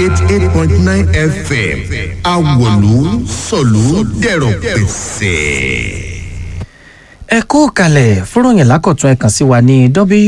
eighty eight point nine fm awolu sọ̀lú dẹ̀rọ̀ pẹ̀sẹ̀ ẹ kó kalẹ̀ fúròyìn lákọ̀tún ẹ kàn sí wa ní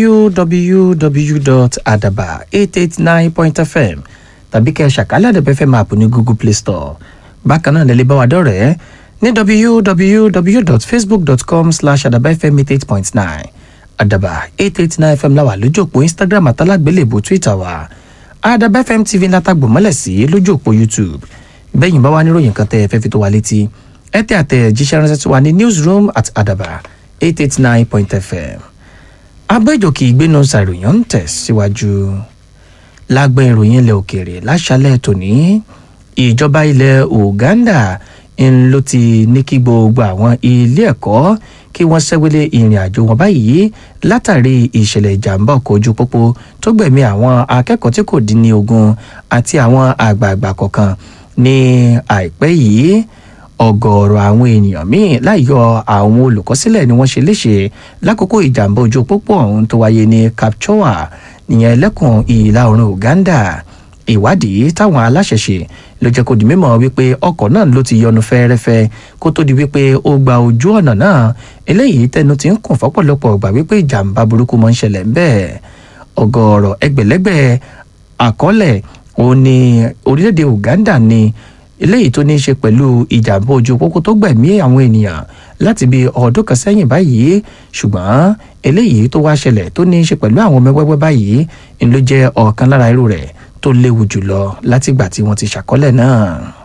www.adaba889.fm tàbí kẹ́ ẹ ṣàkálẹ̀ àdẹ̀bẹ̀ fm app ní google play store bákan náà lè lè bá wa dọ̀rẹ́ ní www.facebook.com slash adabafm88.9 adaba 889 fm láwà lójú òpó instagram àtàlágbélébò twitter wa adaba fm tv látàgbò mọ́lẹ̀ sí lójú òpó youtube bẹ́yìn bá wà níròyìn kan tẹ́ ẹ fẹ́ fi tó wa létí ẹ tẹ àtẹ̀jíṣẹ́ ránṣẹ́ tí wà ní newsroom at adaba eight eight nine point fm abẹ́jọ́kì ìgbénu ṣàròyìn ń tẹ̀síwájú lágbẹ́ ìròyìn ilẹ̀ òkèèrè láṣálẹ̀ tòní ìjọba ilẹ̀ uganda ń ló ti ní kí gbogbo àwọn ilé ẹ̀kọ́ kí wọ́n ṣẹ́wélé ìrìn àjò wọn báyìí látàrí ìṣẹ̀lẹ̀ ìjàmbá ọkọ̀ ojú pópó tó gbẹ̀mí àwọn akẹ́kọ̀ọ́ tí kò dín ní ogún àti àwọn àgbààgbà kọ̀ọ̀kan ní àìpẹ́ yìí ọgọọrọ àwọn ènìyàn míín láìyọ àwọn olùkọsílẹ̀ ni wọ́n ṣe léṣe lákòókò ìjàmbá ojú pópó ọ̀hún tó wáyé ní kapchoa nìyẹn ẹlẹ́kùn ìlà oòrùn uganda ìwádìí táwọn aláṣẹ ṣe ló jẹ́ kó di mímọ̀ wípé ọkọ̀ náà ló ti yọnu fẹ́ẹ́rẹ́fẹ́ kó tó di wípé ó gba ojú ọ̀nà náà eléyìí tẹnu ti ń kùn fọ́pọ̀lọpọ̀ gbà wípé ìjàmbá burúkú mọ́ ń ṣẹlẹ̀ ń bẹ́ẹ̀ ọgọọrọ ẹgbẹ̀lẹ́gbẹ̀ àkọọ́lẹ̀ òun ni orílẹ̀-èdè uganda ni eléyìí tó ní í ṣe pẹ̀lú ìjàmbá ojú pópó tó gbẹ̀mí àwọn ènìyàn láti bí ọdún kan sẹ́yìn báyìí ṣùgbọ́n eléyìí tó wá ṣẹlẹ̀ tó ní í ṣe pẹ̀lú àwọn ọmọ wẹ́wẹ́ báyìí ń ló jẹ́ ọ̀kan lára irú rẹ̀ tó léwu jùlọ látìgbà tí wọ́n ti ṣàkọlẹ̀ náà.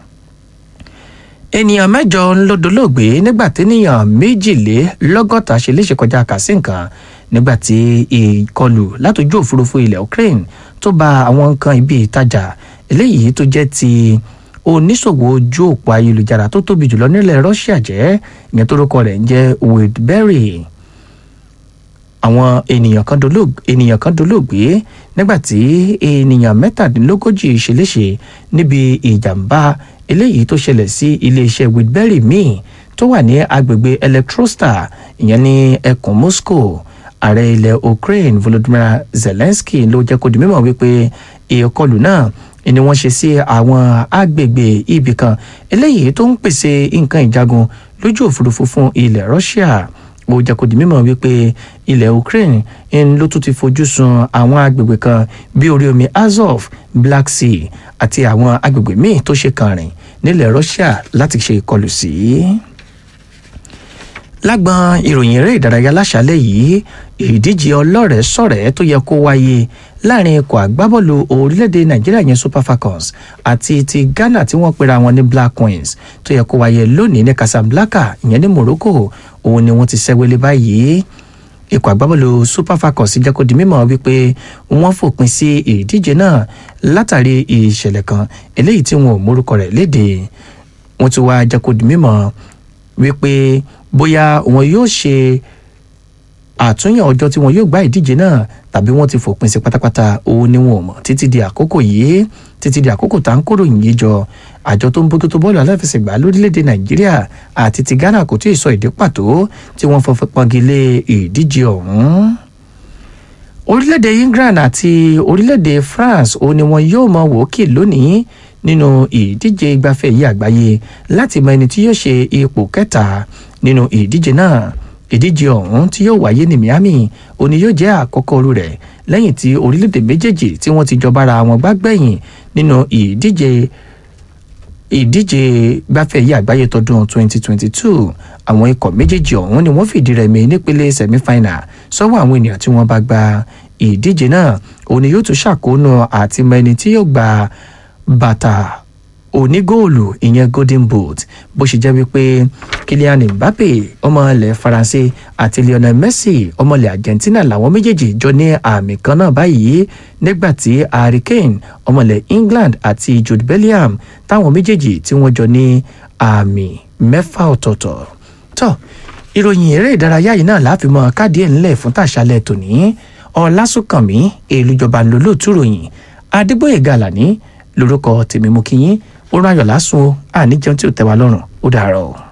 ènìyàn mẹ́jọ ń ló dolóògbé nígbà téèyàn méjìlélọ́gọ́ta ṣe léṣe kọjá kàsí nǹkan nígbà tí ìkọlù látòjú òfurufú ilẹ̀ ukraine tó ba àwọn nǹkan ibi ìtajà eléyìí tó jẹ́ ti oníṣòwò ojú òpó ayélujára tó tóbi jùlọ nílẹ̀ russia jẹ́ ìyẹn tó rúkọ rẹ̀ ń jẹ́ wade àwọn ènìyàn kan dolóògbé ènìyàn kan dolóògbé nígbà tí ènìyàn mẹ́tàdínlógójì ṣeléṣe níbi ìjàmbá eléyìí tó ṣẹlẹ̀ sí iléeṣẹ́ woodbury míì tó wà ní agbègbè electrostar ìyẹn ní ẹkùn moscow ààrẹ ilẹ̀ ukraine volodymyr zelensky ló jẹ́ kó di mímọ̀ wípé ìkọlù náà ni wọ́n ṣe sí àwọn agbègbè ibì kan eléyìí tó ń pèsè nǹkan ìjagun lójú òfurufú fún ilẹ̀ russia ó jẹ́ kó di mímọ̀ wípé ilẹ̀ ukraine ń ló tún ti fojú sun àwọn agbègbè kan bí orí omi azov black sea àti àwọn agbègbè míì tó ṣe kàn rìn nílẹ̀ russia láti ṣe ìkọlù sí. lágbọn ìròyìn eré ìdárayá láṣálẹ̀ yìí ìdíje ọlọ́rẹ̀ẹ́ sọ̀rẹ́ tó yẹ kó wáyé láàrin ikọ̀ àgbábọ́ọ̀lù orílẹ̀-èdè nàìjíríà yẹn super falcons àti ti ghana tí wọ́n pera wọn ní black queens tó yẹ kó wáyé lónìí ní casablanca ìyẹn ní morocco òun ni wọ́n ti ṣẹ́wélé báyìí ikọ̀ àgbábọ́ọ̀lù super falcons jẹ́ kó di mímọ̀ wípé wọ́n fòpin sí ìdíje náà látàrí ìṣẹ̀lẹ̀ kan eléyìí tí wọn ò mórúkọ rẹ̀ léde wọ́n ti wá jẹ́ kó di mímọ̀ wípé bóyá wọn yóò ṣe àtúnyàn ọjọ́ tí wọn yóò gbá ìdíje náà tàbí wọ́n ti fòpin sí pátápátá òun ni wọn ò mọ̀ títí di àkókò yìí títí di àkókò tá à ń kóró yìí jọ àjọ tó ń bójútó bọ́ọ̀lù aláfẹsẹ̀gbá lórílẹ̀‐èdè nàìjíríà àti ti ghana kò tí ì sọ ìdí pàtó tí wọ́n fọ́ pọ́ngilé ìdíje ọ̀hún. orílẹ̀‐èdè england àti orílẹ̀‐èdè france òun ni wọn yóò mọ wòókì lónìí nínú ìdíje ìgbafẹ́ yìí àgbáyé láti mọ ẹni tí yóò ṣe ipò kẹta nínú ìdíje náà ìdíje ọ̀hún tí yóò wáyé ní miami òní yóò jẹ́ àkọ́kọ́ orú rẹ̀ lẹ́yìn tí orílẹ̀-èdè méjèèjì tí wọ́n ti jọba ara wọn gbá gbẹ̀yìn nínú ìdíje ìdíje gbáfẹ́ yìí àgbáyé tọdún 2022 àwọn ikọ̀ méjèèjì ọ̀hún ni wọ́n fìdí rẹmi nípele semi-final sọ́wọ́ àwọn ènìyàn tí wọ́n bá gba ìdíje náà òní yóò tún ṣàkóónú àti mọ ẹni tí yóò gba bàtà onígóòlù ìyẹn golden boot bó ṣe jẹ́ wípé kylian mbappe ọmọ ilẹ̀ faransé àti lionel messi ọmọ ilẹ̀ argentina làwọn méjèèjì jọ ní àmì kan náà báyìí nígbà tí harry kane ọmọ ilẹ̀ england àti jude bellingham táwọn méjèèjì tí wọ́n jọ ní àmì mẹ́fà ọ̀tọ̀ọ̀tọ̀ tó ìròyìn eré ìdárayá yìí náà láàfin mọ káàdì ẹ̀ ńlẹ̀ fún tàṣálẹ̀ tòní ọ̀làsùnkànmí èlùjọba lólóòtú ròyìn adégbòye gàlàní lórúkọ tèmi mú kí yín ó ráyọ̀ lásùn àníjẹun tí ò tẹ́ wa lọ́rùn ó dàárọ̀.